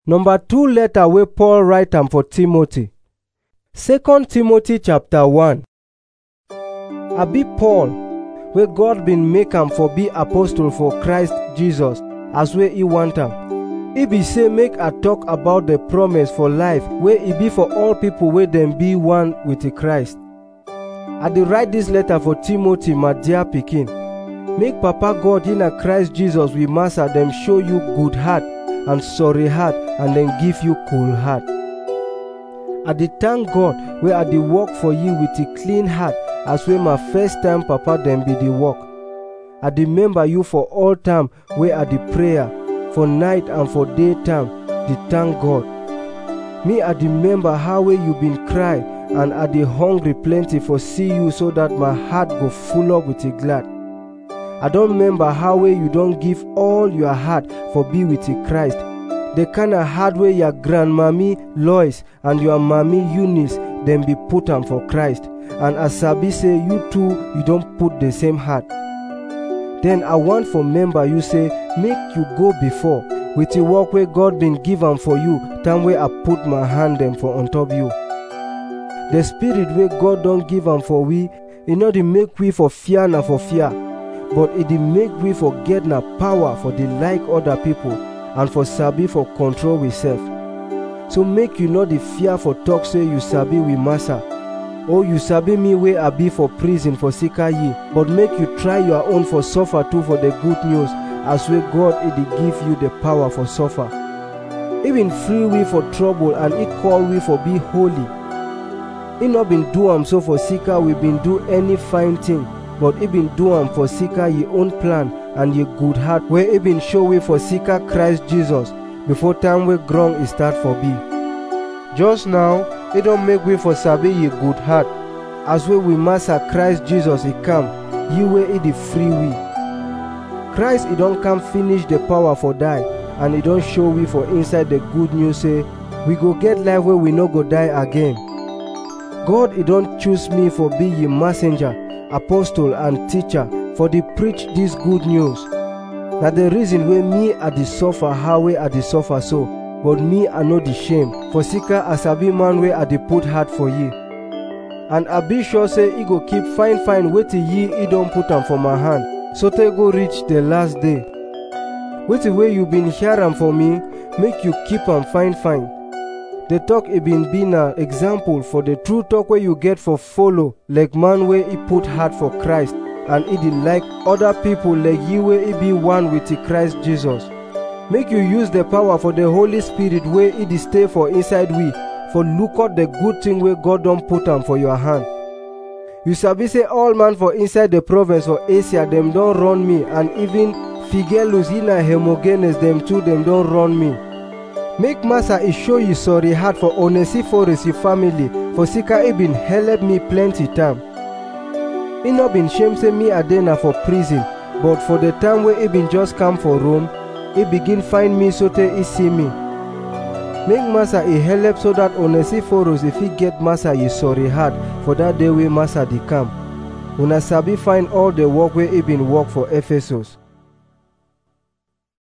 Number two letter wey Paul write am for Timothy. Second Timothy chapter 1. I be Paul, wey God bin make am for be apostle for Christ Jesus, as wey he want am. E be say make I talk about the promise for life wey e be for all people wey dem be one with the Christ. I dey write dis letter for Timothy, my dear pikin. Make Papa God in a Christ Jesus we master dem show you good heart and sorry heart and then give you cool heart. I dey thank God wey I dey work for you with a clean heart as wey my first time papa dem be dey work. I dey remember you for all time wey I dey prayer, for night and for daytime, dey thank God. Me I dey remember how wey you been cry and I dey hungry plenty for see you so that my heart go full up with a glad. I don remember how wey you don give all your heart for be with the Christ. The kind of heart wey your grandmammy Lois and your mommy Eunice dem be put am for Christ. And I sabi say you too you don put the same heart. Then I want for member you say make you go before with the work wey God been give am for you time wey I put my hand dem for on top you. The spirit wey God don give am for we, e no dey make we for fear na for fear. but e dey make we for get na power for dey like other people and for sabi for control we sef so make you no dey fear for talk say you sabi we massa or you sabi me wey i be for prison for sika year but make you try your own for suffer too for the good news as wey god e dey give you the power for suffer even free we for trouble and e call we for be holy e no been do am so for sika we been do any fine thing but e been do am for sika ye own plan and ye good heart wey e been show we for sika Christ Jesus before time wey ground e start for be. Just now, e don make we for sabi ye good heart as wey we master Christ Jesus e come, ye wey e dey free we. Christ e don come finish the power for die and e don show we for inside the good news say we go get life wey we no go die again. God e don choose me for be ye messenger apostle and teacher for dey preach dis good news na the reason wey me i dey suffer how wey i dey suffer so but me i no dey shame for sika i sabi man wey i dey put heart for ye and i be sure say e go keep fine fine wetin ye e don put am for my hand sotey go reach the last day wetin wey you been hear am for me make you keep am fine fine the talk e been be na example for the true talk wey you get for follow like man wey e put heart for christ and e dey like other people like you wey e be one with the christ jesus make you use the power for the holy spirit wey e dey stay for inside we for look out the good thing wey god don put am for your hand you sabi say all man for inside the province for asia dem don run me and even figelus na hemogenes dem too dem don run me make massa e show you sorry heart for onesiphorus e family for sika e been helep me plenty time e no been shame say me i dey na for prison but for the time wey e been just come for rome e begin find me sotey e see me make massa e helep so dat onesiphorus e fit get massa e sorry heart for dat day wey massa dey come una sabi find all the work wey e been work for ephesus